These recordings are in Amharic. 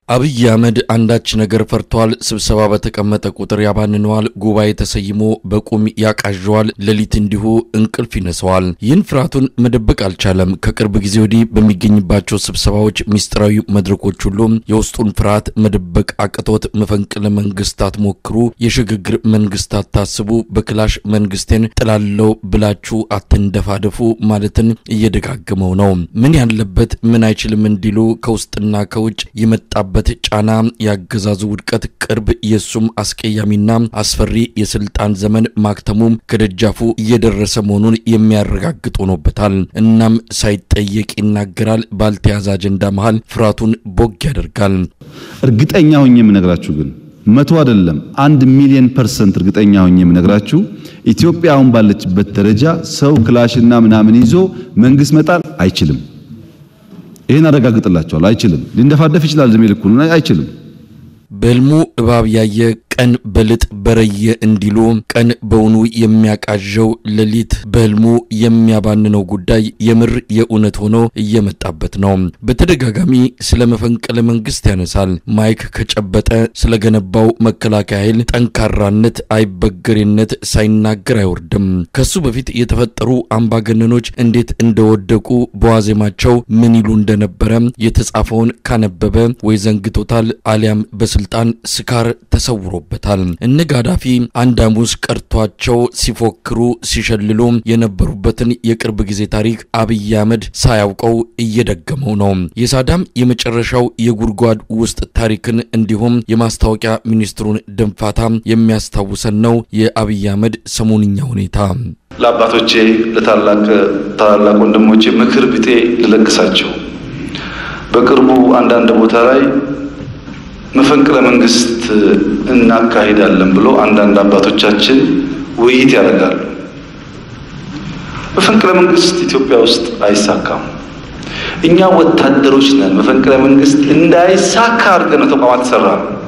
አብይ አህመድ አንዳች ነገር ፈርተዋል። ስብሰባ በተቀመጠ ቁጥር ያባንነዋል። ጉባኤ ተሰይሞ በቁም ያቃዣዋል። ሌሊት እንዲሁ እንቅልፍ ይነሰዋል። ይህን ፍርሃቱን መደበቅ አልቻለም። ከቅርብ ጊዜ ወዲህ በሚገኝባቸው ስብሰባዎች፣ ሚስጥራዊ መድረኮች ሁሉ የውስጡን ፍርሃት መደበቅ አቅቶት መፈንቅለ መንግስታት ሞክሩ፣ የሽግግር መንግስታት ታስቡ፣ በክላሽ መንግስቴን ጥላለው ብላችሁ አትንደፋደፉ ማለትን እየደጋገመው ነው። ምን ያለበት ምን አይችልም እንዲሉ ከውስጥና ከውጭ የመጣበት ጫና ያገዛዙ ውድቀት ቅርብ የሱም አስቀያሚና አስፈሪ የስልጣን ዘመን ማክተሙም ከደጃፉ እየደረሰ መሆኑን የሚያረጋግጥ ሆኖበታል። እናም ሳይጠየቅ ይናገራል። ባልተያዘ አጀንዳ መሃል ፍርሃቱን ቦግ ያደርጋል። እርግጠኛ ሆኜ የምነግራችሁ ግን መቶ አይደለም አንድ ሚሊዮን ፐርሰንት እርግጠኛ ሆኜ የምነግራችሁ ኢትዮጵያ አሁን ባለችበት ደረጃ ሰው ክላሽና ምናምን ይዞ መንግስት መጣል አይችልም። ይህን አረጋግጥላቸዋል። አይችልም። ሊንደፋደፍ ይችላል። ዝም ልኩ አይችልም። በህልሙ እባብ ያየ ቀን በልጥ በረየ እንዲሉ ቀን በውኑ የሚያቃዠው ሌሊት በህልሙ የሚያባንነው ጉዳይ የምር የእውነት ሆኖ እየመጣበት ነው። በተደጋጋሚ ስለ መፈንቅለ መንግስት ያነሳል። ማይክ ከጨበጠ ስለገነባው መከላከያ ኃይል ጠንካራነት፣ አይበገሬነት ሳይናገር አይወርድም። ከሱ በፊት የተፈጠሩ አምባገነኖች እንዴት እንደወደቁ በዋዜማቸው ምን ይሉ እንደነበረ የተጻፈውን ካነበበ ወይ ዘንግቶታል አሊያም በስልጣን ስካር ተሰውሮ በታል እነ ጋዳፊ አንድ ሐሙስ ቀርቷቸው ሲፎክሩ ሲሸልሉ የነበሩበትን የቅርብ ጊዜ ታሪክ አብይ አህመድ ሳያውቀው እየደገመው ነው። የሳዳም የመጨረሻው የጉድጓድ ውስጥ ታሪክን እንዲሁም የማስታወቂያ ሚኒስትሩን ድንፋታ የሚያስታውሰን ነው የአብይ አህመድ ሰሞንኛ ሁኔታ። ለአባቶቼ ለታላቅ ታላላቅ ወንድሞቼ ምክር ቢጤ ልለግሳቸው። በቅርቡ አንዳንድ ቦታ ላይ መፈንቅለ መንግስት እናካሂዳለን ብሎ አንዳንድ አባቶቻችን ውይይት ያደርጋሉ። መፈንቅለ መንግስት ኢትዮጵያ ውስጥ አይሳካም። እኛ ወታደሮች ነን። መፈንቅለ መንግስት እንዳይሳካ አድርገን ነው ተቋማት ሰራ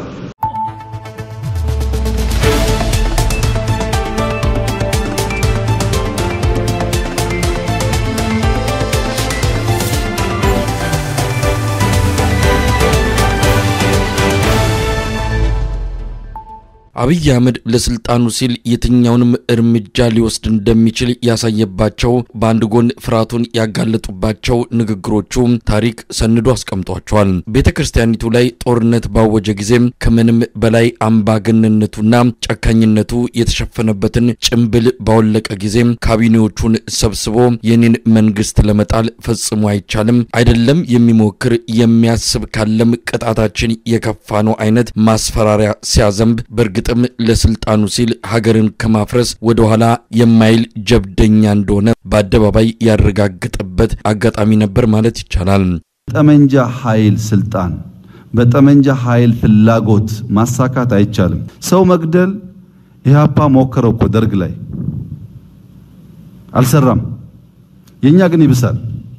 አብይ አህመድ ለስልጣኑ ሲል የትኛውንም እርምጃ ሊወስድ እንደሚችል ያሳየባቸው በአንድ ጎን ፍርሃቱን ያጋለጡባቸው ንግግሮቹ ታሪክ ሰንዶ አስቀምጧቸዋል። ቤተ ክርስቲያኒቱ ላይ ጦርነት ባወጀ ጊዜም ከምንም በላይ አምባገነንነቱና ጨካኝነቱ የተሸፈነበትን ጭምብል ባወለቀ ጊዜም ካቢኔዎቹን ሰብስቦ የኔን መንግስት ለመጣል ፈጽሞ አይቻልም፣ አይደለም የሚሞክር የሚያስብ ካለም ቅጣታችን የከፋ ነው አይነት ማስፈራሪያ ሲያዘንብ በእርግጥ ጥም ለስልጣኑ ሲል ሀገርን ከማፍረስ ወደ ኋላ የማይል ጀብደኛ እንደሆነ በአደባባይ ያረጋገጠበት አጋጣሚ ነበር ማለት ይቻላል። ጠመንጃ ኃይል ስልጣን በጠመንጃ ኃይል ፍላጎት ማሳካት አይቻልም። ሰው መግደል ኢህአፓ ሞከረው እኮ ደርግ ላይ አልሰራም። የኛ ግን ይብሳል።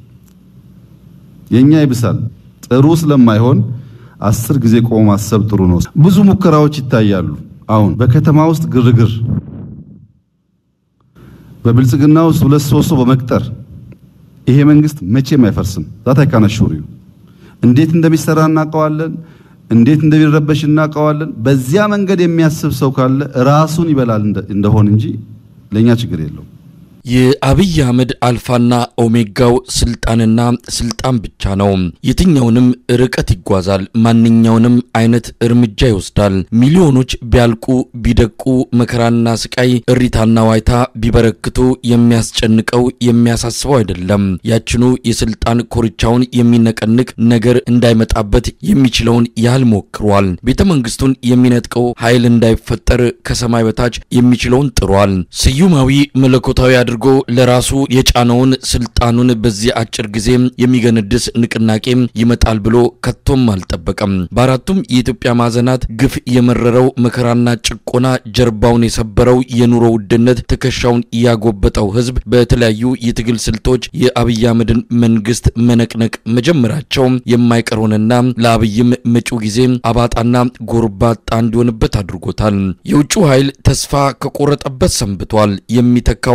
የኛ ይብሳል። ጥሩ ስለማይሆን አስር ጊዜ ቆሞ ማሰብ ጥሩ ነው። ብዙ ሙከራዎች ይታያሉ። አሁን በከተማ ውስጥ ግርግር፣ በብልጽግና ውስጥ ሁለት ሶስት ሰው በመቅጠር ይሄ መንግስት መቼም አይፈርስም። ዛት አይካናሹሪው እንዴት እንደሚሰራ እናውቀዋለን። እንዴት እንደሚረበሽ እናውቀዋለን። በዚያ መንገድ የሚያስብ ሰው ካለ ራሱን ይበላል እንደሆን እንጂ ለኛ ችግር የለውም። የአብይ አህመድ አልፋና ኦሜጋው ስልጣንና ስልጣን ብቻ ነው። የትኛውንም ርቀት ይጓዛል። ማንኛውንም አይነት እርምጃ ይወስዳል። ሚሊዮኖች ቢያልቁ ቢደቁ፣ መከራና ስቃይ፣ እሪታና ዋይታ ቢበረክቱ የሚያስጨንቀው የሚያሳስበው አይደለም። ያችኑ የስልጣን ኮርቻውን የሚነቀንቅ ነገር እንዳይመጣበት የሚችለውን ያህል ሞክሯል። ቤተ መንግስቱን የሚነጥቀው ኃይል እንዳይፈጠር ከሰማይ በታች የሚችለውን ጥሯል። ስዩማዊ መለኮታዊ አድርጎ ለራሱ የጫነውን ስልጣኑን በዚህ አጭር ጊዜ የሚገነድስ ንቅናቄ ይመጣል ብሎ ከቶም አልጠበቀም። በአራቱም የኢትዮጵያ ማዕዘናት ግፍ የመረረው መከራና ጭቆና ጀርባውን የሰበረው የኑሮ ውድነት ትከሻውን ያጎበጠው ህዝብ በተለያዩ የትግል ስልቶች የአብይ አህመድን መንግስት መነቅነቅ መጀመራቸው የማይቀር ሆነና ለአብይም መጪው ጊዜ አባጣና ጎርባጣ እንዲሆንበት አድርጎታል። የውጭው ኃይል ተስፋ ከቆረጠበት ሰንብቷል። የሚተካው አካል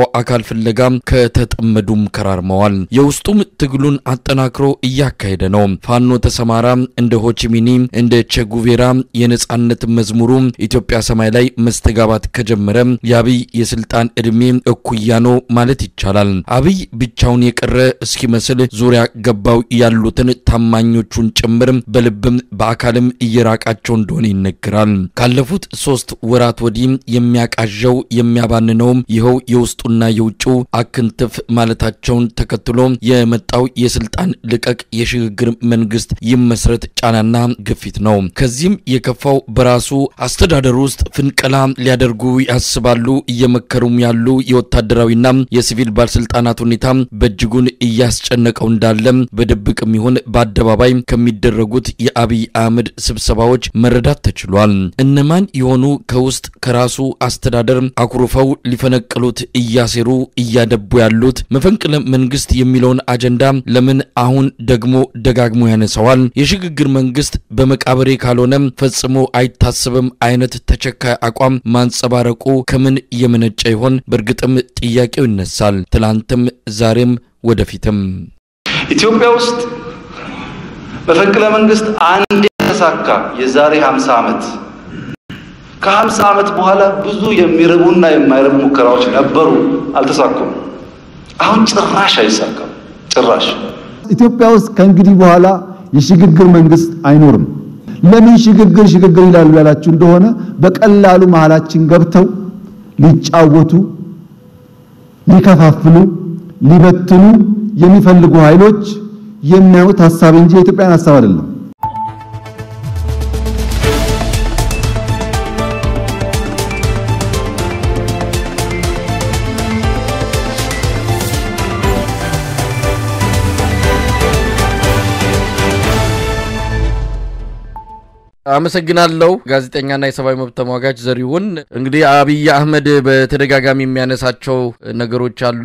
ፍለጋ ከተጠመዱም ከራርመዋል። የውስጡም ትግሉን አጠናክሮ እያካሄደ ነው። ፋኖ ተሰማራ እንደ ሆቺሚኒ እንደ ቼጉቬራ የነጻነት መዝሙሩ ኢትዮጵያ ሰማይ ላይ መስተጋባት ከጀመረ የአብይ የስልጣን ዕድሜ እኩያ ነው ማለት ይቻላል። አብይ ብቻውን የቀረ እስኪመስል ዙሪያ ገባው ያሉትን ታማኞቹን ጭምር በልብም በአካልም እየራቃቸው እንደሆነ ይነገራል። ካለፉት ሶስት ወራት ወዲህ የሚያቃዣው የሚያባንነውም ይኸው የውስጡና የውጭው አክንትፍ ማለታቸውን ተከትሎ የመጣው የስልጣን ልቀቅ የሽግግር መንግስት ይመስረት ጫናና ግፊት ነው። ከዚህም የከፋው በራሱ አስተዳደር ውስጥ ፍንቀላ ሊያደርጉ ያስባሉ እየመከሩም ያሉ የወታደራዊና የሲቪል ባለስልጣናት ሁኔታ በእጅጉን እያስጨነቀው እንዳለ በድብቅም ይሁን በአደባባይ ከሚደረጉት የአብይ አህመድ ስብሰባዎች መረዳት ተችሏል። እነማን የሆኑ ከውስጥ ከራሱ አስተዳደር አኩርፈው ሊፈነቅሉት እያሴሩ እያደቡ ያሉት መፈንቅለ መንግስት የሚለውን አጀንዳ ለምን አሁን ደግሞ ደጋግሞ ያነሳዋል? የሽግግር መንግስት በመቃብሬ ካልሆነ ፈጽሞ አይታሰብም አይነት ተቸካይ አቋም ማንጸባረቁ ከምን የመነጨ ይሆን? በእርግጥም ጥያቄው ይነሳል። ትላንትም፣ ዛሬም፣ ወደፊትም ኢትዮጵያ ውስጥ መፈንቅለ መንግስት አንድ የተሳካ የዛሬ 50 ዓመት ከ50 ዓመት በኋላ ብዙ የሚረቡና የማይረቡ ሙከራዎች ነበሩ፣ አልተሳኩም። አሁን ጭራሽ አይሳካም። ጭራሽ ኢትዮጵያ ውስጥ ከእንግዲህ በኋላ የሽግግር መንግስት አይኖርም። ለምን ሽግግር ሽግግር ይላሉ ያላችሁ እንደሆነ በቀላሉ መሃላችን ገብተው ሊጫወቱ፣ ሊከፋፍሉ፣ ሊበትኑ የሚፈልጉ ኃይሎች የሚያዩት ሀሳብ እንጂ የኢትዮጵያን ሀሳብ አይደለም። አመሰግናለሁ ጋዜጠኛና የሰብአዊ መብት ተሟጋች ዘሪሁን። እንግዲህ አብይ አህመድ በተደጋጋሚ የሚያነሳቸው ነገሮች አሉ።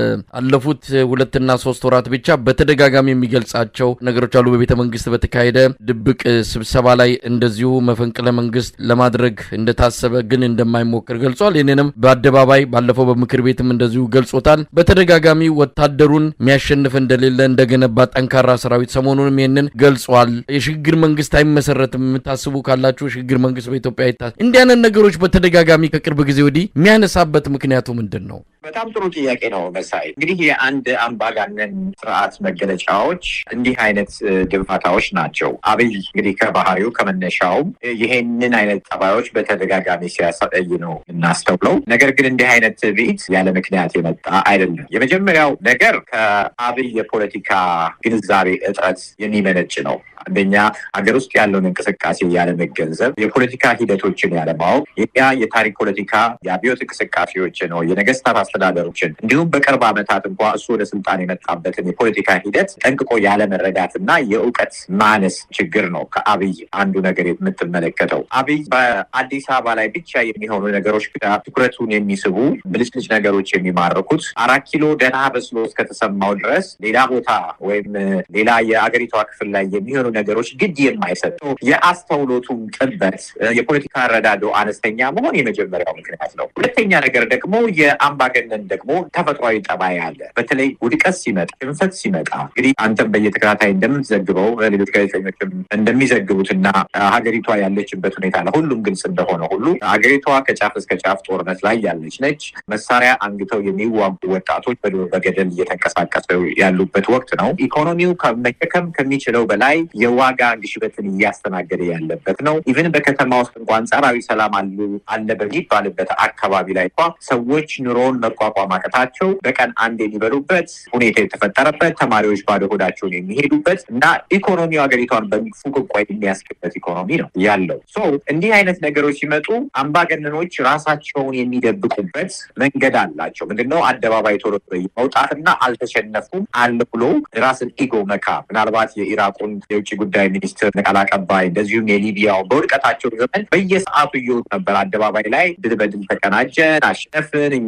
አለፉት ሁለትና ሶስት ወራት ብቻ በተደጋጋሚ የሚገልጻቸው ነገሮች አሉ። በቤተ መንግስት በተካሄደ ድብቅ ስብሰባ ላይ እንደዚሁ መፈንቅለ መንግስት ለማድረግ እንደታሰበ ግን እንደማይሞክር ገልጿል። ይህንንም በአደባባይ ባለፈው በምክር ቤትም እንደዚሁ ገልጾታል። በተደጋጋሚ ወታደሩን የሚያሸንፍ እንደሌለ እንደገነባ ጠንካራ ሰራዊት ሰሞኑንም ይህንን ገልጿል። የሽግግር መንግስት አይመሰረትም ታስቡ ካላችሁ ሽግግር መንግስት በኢትዮጵያ ይታ እንዲህ አይነት ነገሮች በተደጋጋሚ ከቅርብ ጊዜ ወዲህ የሚያነሳበት ምክንያቱ ምንድን ነው? በጣም ጥሩ ጥያቄ ነው መሳይ። እንግዲህ የአንድ አምባገነን ስርዓት መገለጫዎች እንዲህ አይነት ድንፋታዎች ናቸው። አብይ እንግዲህ ከባህሪው ከመነሻውም ይሄንን አይነት ጠባዮች በተደጋጋሚ ሲያሳይ ነው እናስተውለው። ነገር ግን እንዲህ አይነት ትዕቢት ያለ ምክንያት የመጣ አይደለም። የመጀመሪያው ነገር ከአብይ የፖለቲካ ግንዛቤ እጥረት የሚመነጭ ነው። አንደኛ ሀገር ውስጥ ያለውን እንቅስቃሴ ያለመገንዘብ፣ የፖለቲካ ሂደቶችን ያለማወቅ፣ ያ የታሪክ ፖለቲካ የአብዮት እንቅስቃሴዎችን ነው የነገስታት አስተዳደሮችን እንዲሁም በቅርብ ዓመታት እንኳ እሱ ወደ ስልጣን የመጣበትን የፖለቲካ ሂደት ጠንቅቆ ያለመረዳት እና የእውቀት ማነስ ችግር ነው ከአብይ አንዱ ነገር የምትመለከተው። አብይ በአዲስ አበባ ላይ ብቻ የሚሆኑ ነገሮች ትኩረቱን የሚስቡ ብልጭልጭ ነገሮች የሚማርኩት አራት ኪሎ ደህና በስሎ እስከተሰማው ድረስ ሌላ ቦታ ወይም ሌላ የአገሪቷ ክፍል ላይ የሚሆኑ ነገሮች ግድ የማይሰጡ የአስተውሎቱም ጥበት የፖለቲካ ረዳዶ አነስተኛ መሆን የመጀመሪያው ምክንያት ነው። ሁለተኛ ነገር ደግሞ የአምባገነን ደግሞ ተፈጥሯዊ ጠባይ አለ። በተለይ ውድቀት ሲመጣ፣ ሽንፈት ሲመጣ እንግዲህ አንተም በየተከታታይ እንደምትዘግበው ሌሎች ጋዜጠኞችም እንደሚዘግቡትና ሀገሪቷ ያለችበት ሁኔታ ለሁሉም ግልጽ እንደሆነ ሁሉ ሀገሪቷ ከጫፍ እስከ ጫፍ ጦርነት ላይ ያለች ነች። መሳሪያ አንግተው የሚዋጉ ወጣቶች በገደል እየተንቀሳቀሱ ያሉበት ወቅት ነው። ኢኮኖሚው መሸከም ከሚችለው በላይ የዋጋ ግሽበትን እያስተናገደ ያለበት ነው። ኢቨን በከተማ ውስጥ እንኳ አንጻራዊ ሰላም አሉ አለ በሚባልበት አካባቢ ላይ እንኳ ሰዎች ኑሮውን መቋቋም አቅታቸው በቀን አንድ የሚበሉበት ሁኔታ የተፈጠረበት፣ ተማሪዎች ባዶ ሆዳቸውን የሚሄዱበት እና ኢኮኖሚው ሀገሪቷን በፉቅቋ የሚያስገበት ኢኮኖሚ ነው ያለው። ሶ እንዲህ አይነት ነገሮች ሲመጡ አምባገነኖች ራሳቸውን የሚደብቁበት መንገድ አላቸው። ምንድነው? አደባባይ ቶሎ መውጣትና አልተሸነፉም አለ ብሎ ራስን ኢጎ መካ ምናልባት የኢራቁን የውጭ ጉዳይ ሚኒስትር ቃል አቀባይ እንደዚሁም የሊቢያው በውድቀታቸው ዘመን በየሰዓቱ እየወጡ ነበር አደባባይ ላይ ድል በድል ተቀናጀን፣ አሸነፍን፣ እኛ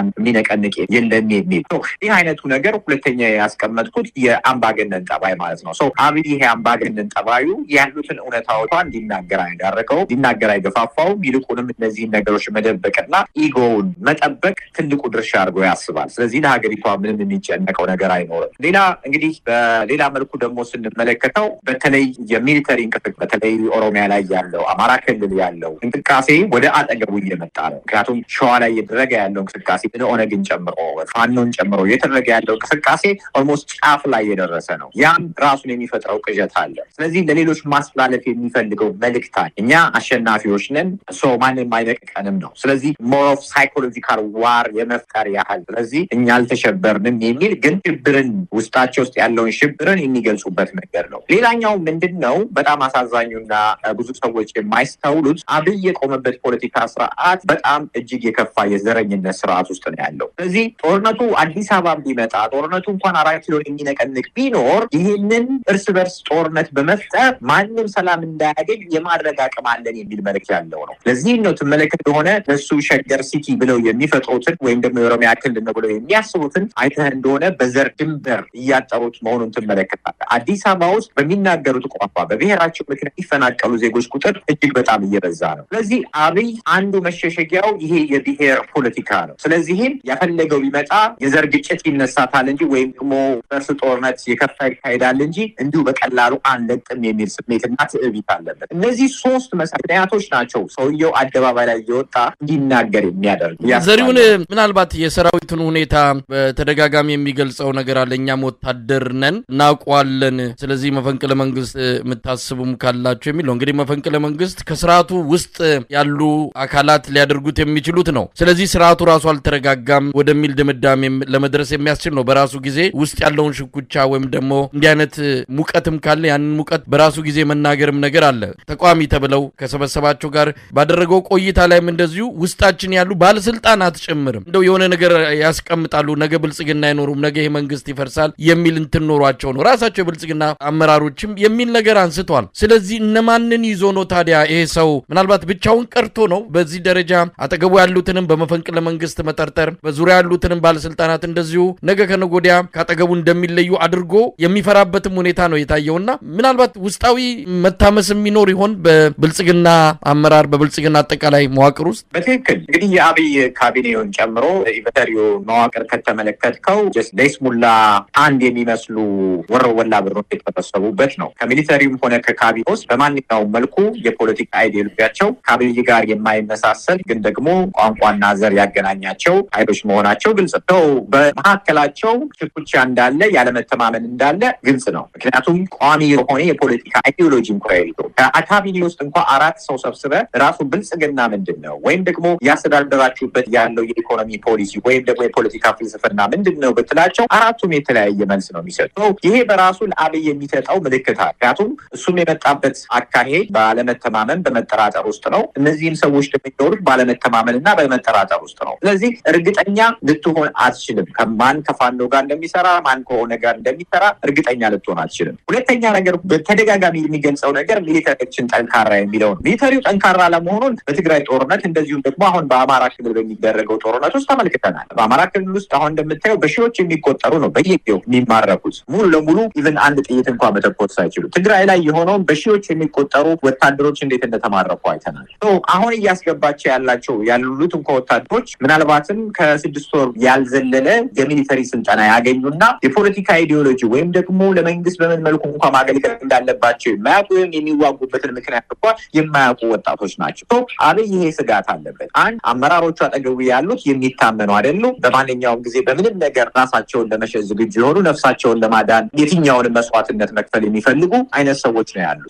ስልጣን የሚነቀንቅ የለም የሚል ይህ አይነቱ ነገር ሁለተኛ ያስቀመጥኩት የአምባገነን ጠባይ ማለት ነው። አብይ ይሄ አምባገነን ጠባዩ ያሉትን እውነታዎቿ እንዲናገር አይዳረገው እንዲናገር አይገፋፋውም። ይልቁንም እነዚህን ነገሮች መደበቅና ኢጎውን መጠበቅ ትልቁ ድርሻ አድርጎ ያስባል። ስለዚህ ለሀገሪቷ ምንም የሚጨነቀው ነገር አይኖርም። ሌላ እንግዲህ በሌላ መልኩ ደግሞ ስንመለከተው በተለይ የሚሊተሪ እንቅስቃሴ በተለይ ኦሮሚያ ላይ ያለው አማራ ክልል ያለው እንቅስቃሴ ወደ አጠገቡ እየመጣ ነው። ምክንያቱም ሸዋ ላይ እየተደረገ ያለው እንቅስቃሴ ኦነግን ጨምሮ ፋኖን ጨምሮ እየተደረገ ያለው እንቅስቃሴ ኦልሞስት ጫፍ ላይ የደረሰ ነው። ያም ራሱን የሚፈጥረው ቅዠት አለ። ስለዚህ ለሌሎች ማስተላለፍ የሚፈልገው መልእክት አለ። እኛ አሸናፊዎች ነን፣ ሶ ማንም አይነቅቀንም ነው። ስለዚህ ሞር ኦፍ ሳይኮሎጂካል ዋር የመፍጠር ያህል ስለዚህ እኛ አልተሸበርንም የሚል ግን ሽብርን ውስጣቸው ውስጥ ያለውን ሽብርን የሚገልጹበት መንገድ ነው። ሌላኛው ምንድን ነው በጣም አሳዛኙና ብዙ ሰዎች የማይስተውሉት አብይ የቆመበት ፖለቲካ ስርዓት በጣም እጅግ የከፋ የዘረኝነት ስርዓት ውስጥ ነው ያለው። ስለዚህ ጦርነቱ አዲስ አበባ ቢመጣ ጦርነቱ እንኳን አራት ኪሎን የሚነቀንቅ ቢኖር ይህንን እርስ በርስ ጦርነት በመፍጠር ማንም ሰላም እንዳያገኝ የማድረግ አቅም አለን የሚል መልዕክት ያለው ነው። ለዚህም ነው ትመለከት የሆነ እነሱ ሸገር ሲቲ ብለው የሚፈጥሩትን ወይም ደግሞ የኦሮሚያ ክልል ነው ብለው የሚያስቡትን አይተህ እንደሆነ በዘር ድንበር እያጠሩት መሆኑን ትመለከታለህ። አዲስ አበባ ውስጥ በሚናገሩት ቋንቋ በብሔራቸው ምክንያት የሚፈናቀሉ ዜጎች ቁጥር እጅግ በጣም እየበዛ ነው። ስለዚህ አብይ አንዱ መሸሸጊያው ይሄ የብሔር ፖለቲካ ነው። ስለዚህም ያፈለገው ቢመጣ የዘር ግጭት ይነሳታል እንጂ ወይም ደግሞ እርስ ጦርነት የከፋ ይካሄዳል እንጂ እንዲሁ በቀላሉ አንለቅም የሚል ስሜትና ትዕቢት አለበት። እነዚህ ሶስት ምክንያቶች ናቸው ሰውየው አደባባይ ላይ እየወጣ እንዲናገር የሚያደርግ ዘሪሁን ምናልባት የሰራዊቱን ሁኔታ በተደጋጋሚ የሚገልጸው ነገር አለ። እኛም ወታደር ነን እናውቀዋለን። ስለዚህ መፈንቅለ መንግስት የምታስቡም ካላቸው የሚል ነው። እንግዲህ መፈንቅለ መንግስት ከስርዓቱ ውስጥ ያሉ አካላት ሊያደርጉት የሚችሉት ነው። ስለዚህ ስርዓቱ ራሱ አልተረጋጋም ወደሚል ድምዳሜ ለመድረስ የሚያስችል ነው። በራሱ ጊዜ ውስጥ ያለውን ሽኩቻ ወይም ደግሞ እንዲህ አይነት ሙቀትም ካለ ያንን ሙቀት በራሱ ጊዜ መናገርም ነገር አለ። ተቃዋሚ ተብለው ከሰበሰባቸው ጋር ባደረገው ቆይታ ላይም እንደዚሁ ውስጣችን ያሉ ባለስልጣናት ጭምርም እንደው የሆነ ነገር ያስቀምጣሉ። ነገ ብልጽግና አይኖሩም፣ ነገ ይሄ መንግስት ይፈርሳል የሚል እንትን ኖሯቸው ነው። ራሳቸው የብልጽግና አመራሮችም የሚል ነገር አንስተዋል። ስለዚህ እነማንን ይዞ ነው ታዲያ ይሄ ሰው ምናልባት ብቻውን ቀርቶ ነው በዚህ ደረጃ አጠገቡ ያሉትንም በመፈንቅለ መንግስት መጠርጠር፣ በዙሪያ ያሉትንም ባለስልጣናት እንደዚሁ ነገ ከነገ ወዲያ ካጠገቡ እንደሚለዩ አድርጎ የሚፈራበትም ሁኔታ ነው የታየውና ምናልባት ውስጣዊ መታመስ የሚኖር ይሆን በብልጽግና አመራር በብልጽግና አጠቃላይ መዋቅር ውስጥ? በትክክል እንግዲህ የአብይ ካቢኔውን ጨምሮ ኢቨተሪዮ መዋቅር ከተመለከትከው ለይስሙላ አንድ የሚመስሉ ወረወላ ብሮች የተሰበሰቡበት ነው። ከሚሊተሪውም ሆነ ከካቢኔ ውስጥ በማንኛውም መልኩ የፖለቲካ አይዲዮሎጂያቸው ከአብይ ጋር የማይመሳሰል ግን ደግሞ ቋንቋና ዘር ያገናኛቸው ኃይሎች መሆናቸው ግልጽ ነው። በመካከላቸው ሽኩቻ እንዳለ ያለመተማመን እንዳለ ግልጽ ነው። ምክንያቱም ቋሚ የሆነ የፖለቲካ አይዲዮሎጂ እንኳ የለው። ከካቢኔ ውስጥ እንኳ አራት ሰው ሰብስበ ራሱ ብልጽግና ምንድን ነው ወይም ደግሞ ያስተዳደራችሁበት ያለው የኢኮኖሚ ፖሊሲ ወይም ደግሞ የፖለቲካ ፍልስፍና ምንድን ነው ብትላቸው አራቱም የተለያየ መልስ ነው የሚሰጡ። ይሄ በራሱ ለአብይ የሚሰጠው ምልክት አለ። ምክንያቱም እሱም የመጣበት አካሄድ ባለመተማመን በመጠራጠር ውስጥ ነው። እነዚህም ሰዎች የሚኖሩት ባለመተማመን እና በመጠራጠር ውስጥ ነው። ስለዚህ እርግጠኛ ልትሆን አትችልም። ከማን ከፋኖ ጋር እንደሚሰራ ማን ከሆነ ጋር እንደሚሰራ እርግጠኛ ልትሆን አትችልም። ሁለተኛ ነገር በተደጋጋሚ የሚገልጸው ነገር ሚሊተሪዎችን ጠንካራ የሚለው ነው። ሚሊተሪው ጠንካራ ለመሆኑን በትግራይ ጦርነት እንደዚሁም ደግሞ አሁን በአማራ ክልል በሚደረገው ጦርነት ውስጥ ተመልክተናል። በአማራ ክልል ውስጥ አሁን እንደምታየው በሺዎች የሚቆጠሩ ነው በየጊዜው የሚማረኩት ሙሉ ለሙሉ ኢቨን አንድ ጥይት እንኳ መተኮስ ሳይችሉ። ትግራይ ላይ የሆነውን በሺዎች የሚቆጠሩ ወታደሮች እንዴት እንደተማረኩ አይተናል። አሁን እያስገባቸው ያላቸው ያሉት እንኳ ወታደሮች ምናልባትም ከስድስት ወር ያልዘለለ የሚሊተሪ ስልጠና ያገኙና የፖለቲካ አይዲዮሎጂ ወይም ደግሞ ለመንግስት በምን መልኩ እንኳ ማገልገል እንዳለባቸው የማያውቁ ወይም የሚዋጉበትን ምክንያት እንኳ የማያውቁ ወጣቶች ናቸው። አብይ ይሄ ስጋት አለበት። አንድ አመራሮቹ አጠገቡ ያሉት የሚታመኑ አይደሉም። በማንኛውም ጊዜ በምንም ነገር ራሳቸውን ለመሸጥ ዝግጁ የሆኑ ነፍሳቸውን ለማዳን የትኛውንም መስዋዕትነት መክፈል የሚፈልጉ አይነት ሰዎች ነው ያሉት።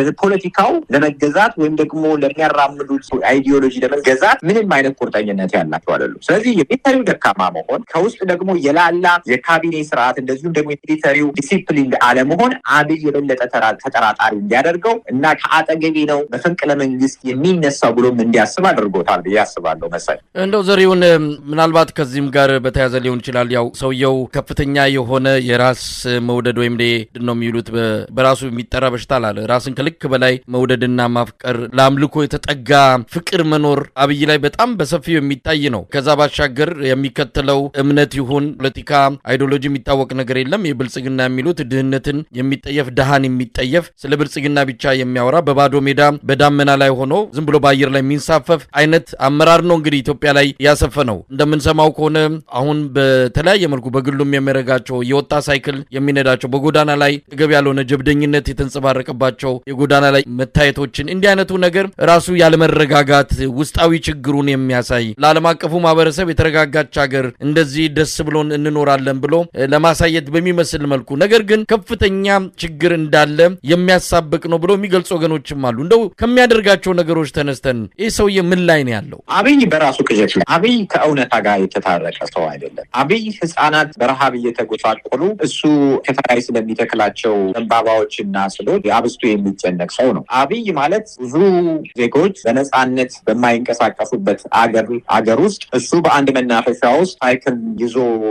ፖለቲካው ለመገዛት ወይም ደግሞ ለሚያራምዱት አይዲዮሎጂ ለመገዛት ምንም አይነት ቁርጠኝነት ያላቸው አይደሉም። ስለዚህ የሚሊተሪው ደካማ መሆን ከውስጥ ደግሞ የላላ የካቢኔ ስርዓት እንደዚሁም ደግሞ የሚሊተሪው ዲሲፕሊን አለመሆን አብይ የበለጠ ተጠራጣሪ እንዲያደርገው እና ከአጠገቤ ነው መፈንቅለ መንግስት የሚነሳው ብሎም እንዲያስብ አድርጎታል ብዬ አስባለሁ። መሳይ እንደው ዘሪሁን ምናልባት ከዚህም ጋር በተያያዘ ሊሆን ይችላል። ያው ሰውየው ከፍተኛ የሆነ የራስ መውደድ ወይም ምንድን ነው የሚሉት በራሱ የሚጠራ በሽታ አለ። ራስን ከልክ በላይ መውደድና ማፍቀር፣ ለአምልኮ የተጠጋ ፍቅር መኖር አብይ ላይ በጣም በሰፊው የሚታይ ነው። ከዛ ባሻገር የሚከተለው እምነት ይሁን ፖለቲካ አይዲዮሎጂ የሚታወቅ ነገር የለም። የብልጽግና የሚሉት ድህነትን የሚጠየፍ ድሃን የሚጠየፍ ስለ ብልጽግና ብቻ የሚያወራ በባዶ ሜዳ በዳመና ላይ ሆኖ ዝም ብሎ በአየር ላይ የሚንሳፈፍ አይነት አመራር ነው እንግዲህ ኢትዮጵያ ላይ ያሰፈነው። እንደምንሰማው ከሆነ አሁን በተለያየ መልኩ በግሉም የሚያደርጋቸው የወጣ ሳይክል የሚነዳቸው በጎዳና ላይ ገብ ያልሆነ ጀብደኝነት የተንጸባረቀባቸው የጎዳና ላይ መታየቶችን እንዲህ አይነቱ ነገር ራሱ ያለመረጋጋት ውስጣዊ ችግሩን የሚያሳይ ለዓለም አቀፉ ማህበረሰብ የተረጋጋች ሀገር እንደዚህ ደስ ብሎን እንኖራለን ብሎ ለማሳየት በሚመስል መልኩ ነገር ግን ከፍተኛ ችግር እንዳለ የሚያሳብቅ ነው ብሎ የሚገልጹ ወገኖችም አሉ። እንደው ከሚያደርጋቸው ነገሮች ተነስተን ይህ ሰውዬ ምን ላይ ነው ያለው? አብይ በራሱ ቅዠት ላይ አብይ ከእውነታ ጋር የተታረቀ ሰው አይደለም። አብይ ህጻናት በረሃብ እየተጎሳቆሉ እሱ ከተላይ ስለሚተክላቸው ዘንባባዎችና ስሎች አብስቶ የሚጨነቅ ሰው ነው። አብይ ማለት ብዙ ዜጎች በነፃነት በማይንቀሳቀሱበት አገር አገር ውስጥ እሱ በአንድ መናፈሻ ውስጥ ሳይክል ይዞ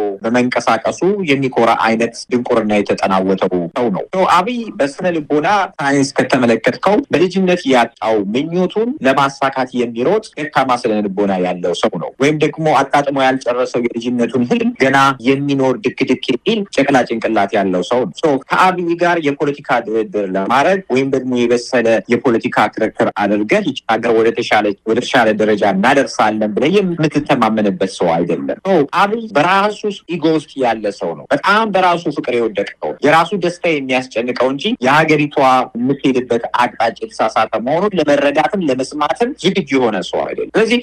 በመንቀሳቀሱ የሚኮራ አይነት ድንቁርና የተጠናወተው ሰው ነው። አብይ በስነ ልቦና ሳይንስ ከተመለከትከው በልጅነት ያጣው ምኞቱን ለማሳካት የሚሮጥ ደካማ ስነ ልቦና ያለው ሰው ነው። ወይም ደግሞ አጣጥሞ ያልጨረሰው የልጅነቱን ህልም ገና የሚኖር ድክ ድክ የሚል ጨቅላ ጭንቅላት ያለው ሰው ነው። ከአብይ ጋር የፖለቲካ ድርድር ለማድረግ ወይም ደግሞ የበሰለ የፖለቲካ ክርክር አድርገህ ይህች ሀገር ወደ ተሻለ ደረጃ እናደርሳለን ብለህ የምትተማመንበት ሰው አይደለም። አብይ በራሱ ኢጎ ውስጥ ያለ ሰው ነው። በጣም በራሱ ፍቅር የወደቀ ሰው የራሱ ደስታ የሚያስጨንቀው እንጂ የሀገሪቷ የምትሄድበት አቅጣጫ የተሳሳተ መሆኑን ለመረዳትም ለመስማትም ዝግጁ የሆነ ሰው አይደለም። ስለዚህ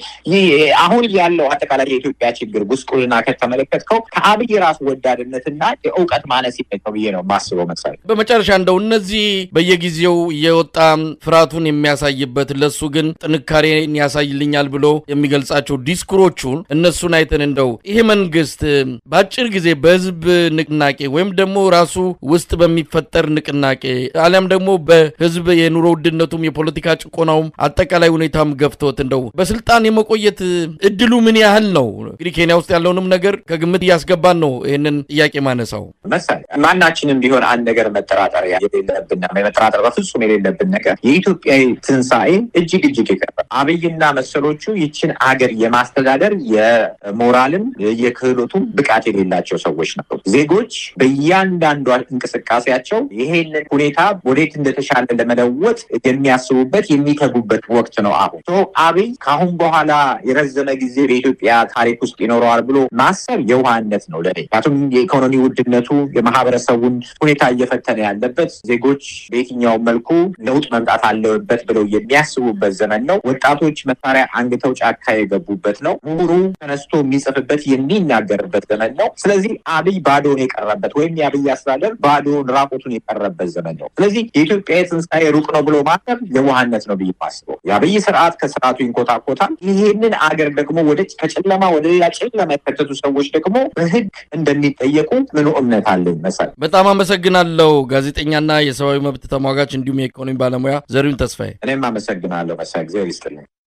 አሁን ያለው አጠቃላይ የኢትዮጵያ ችግር ጉስቁልና ከተመለከትከው ከአብይ ራሱ ወዳድነትና የእውቀት ማነስ ነው ብዬ ነው ማስበው። መሰለኝ በመጨረሻ እንደው እነዚህ በየጊዜው የወጣ ፍርሃቱን የሚያሳይበት ለሱ ግን ጥንካሬን ያሳይልኛል ብሎ የሚገልጻቸው ዲስኩሮቹን እነሱን አይተን እንደው ይሄ መንግስት በአጭር ጊዜ በህዝብ ንቅናቄ ወይም ደግሞ ራሱ ውስጥ በሚፈጠር ንቅናቄ አሊያም ደግሞ በህዝብ የኑሮ ውድነቱም የፖለቲካ ጭቆናውም አጠቃላይ ሁኔታም ገፍቶት እንደው በስልጣን የመቆየት እድሉ ምን ያህል ነው? እንግዲህ ኬንያ ውስጥ ያለውንም ነገር ከግምት እያስገባን ነው ይህንን ጥያቄ ማነሳው። መሰለኝ ማናችንም ቢሆን አንድ ነገር መጠራጠር የሌለብን መጠራጠር በፍጹም የሌለብን ነገር የኢትዮጵያ ትንሣኤ እጅግ እጅግ የቀረ አብይና መሰሎቹ ይችን አገር የማስተዳደር የሞራልም የክህሎቱም ብቃት የሌላቸው ሰዎች ነበሩ። ዜጎች በእያንዳንዷ እንቅስቃሴያቸው ይሄንን ሁኔታ ወዴት እንደተሻለ ለመለወጥ የሚያስቡበት የሚተጉበት ወቅት ነው። አሁን አብይ ከአሁን በኋላ የረዘመ ጊዜ በኢትዮጵያ ታሪክ ውስጥ ይኖረዋል ብሎ ማሰብ የውሃነት ነው ለኔ። ምክንያቱም የኢኮኖሚ ውድነቱ የማህበረሰቡን ሁኔታ እየፈተነ ያለበት ዜጎች በየትኛው መልኩ ለውጥ መምጣት አለበት ብለው የሚያስቡበት ዘመን ነው። ወጣቶች መሳሪያ አንግተው ጫካ የገቡበት ነው። ምሁሩ ተነስቶ የሚጽፍበት የሚናገርበት ዘመን ነው። ስለዚህ አብይ ባዶን የቀረበት ወይም የአብይ አስተዳደር ባዶን ራቁቱን የቀረበት ዘመን ነው። ስለዚህ የኢትዮጵያ የትንሣኤ ሩቅ ነው ብሎ ማሰብ የዋህነት ነው ብዬ ማስበው። የአብይ ስርዓት ከስርዓቱ ይንኮታኮታል። ይሄንን አገር ደግሞ ወደ ከጨለማ ወደ ሌላ ጨለማ የከተቱ ሰዎች ደግሞ በህግ እንደሚጠየቁ ምኑ እምነት አለኝ መሰል። በጣም አመሰግናለሁ ጋዜጠኛና የሰብአዊ መብት ተሟጋች እንዲሁም የኢኮኖሚ ባለሙያ ዘሪሁን ተስፋዬ። እኔም አመሰግናለሁ መሳይ ጊዜ ይስጥልኝ።